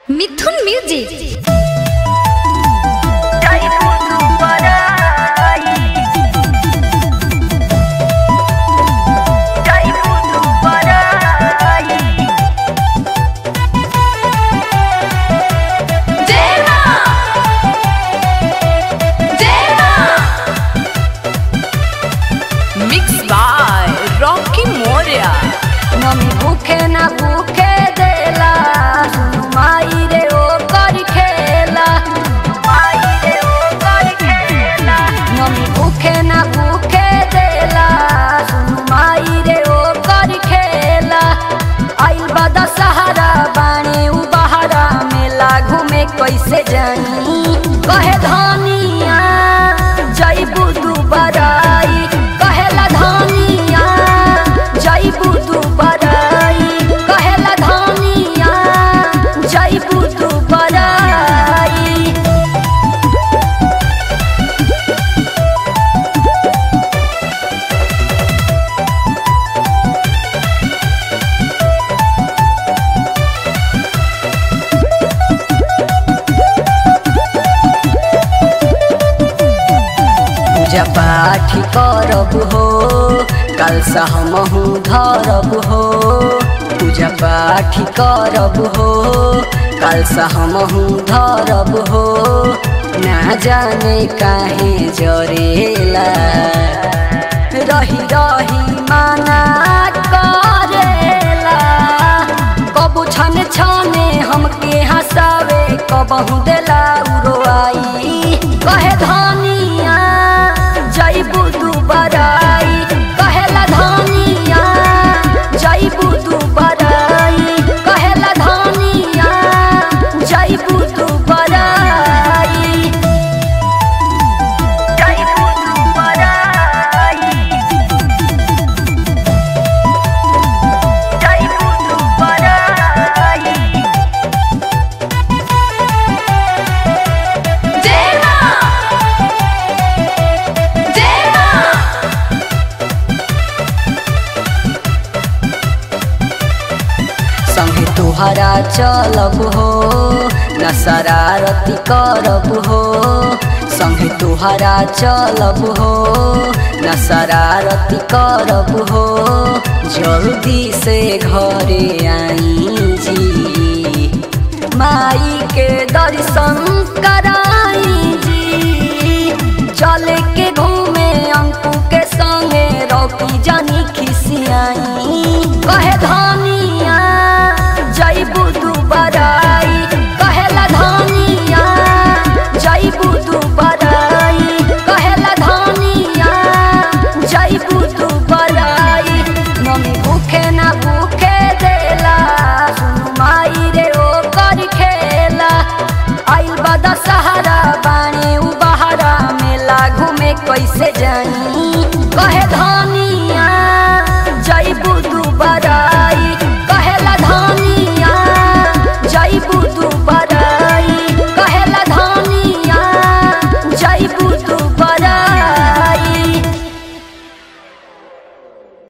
Mithun music Mixed by Rocky Moria. Mummy भूखे ना भूखे देला माई रे ओ कर खेला माई रे ओ कर खेला मम्मी भूखे ना भूखे देला माई रे ओ कर खेला आइल बदा सहारा बाणे उ बहारा मेला घूमे कैसे जानी कहे धनिया जईबू तू बराई कहेला धनिया जईबू तू बराई कहेला धनिया जईबू तू बराई पूजा पाठ करब हो कल सहमहु धरब हो पूजा पाठ करब हो कल सहमहु धरब हो ना जाने काहे जरेला रही रही माना करेला कबू छने छने हमके हंसावे कबहू देला उड़वाई कहे धनिया जईबू तू बराई कहेला धनिया जईबू तू बराई कहेला धनिया जईबू तू बराई जईबू तू बराई जईबू तू बराई संगे तुहरा चलब हो न शरारती करब हो संगे तुहरा चलब हो न शरारती करब हो जल्दी से घरे आई जी माई के दर्शन कराई जी चल के घूमे अंकु के संगे रौकी जानी खिसियाई कहे धनिया जईबू तू बराई कहेला धनिया जईबू तू बराई कहेला धनिया जईबू तू बराई मम्मी भूखे ना भूखे देला सुनु माई रे ओ कर खेला आइल बदा सहारा बाणे उ बहारा मेला घूमे कैसे जानी कहे धनी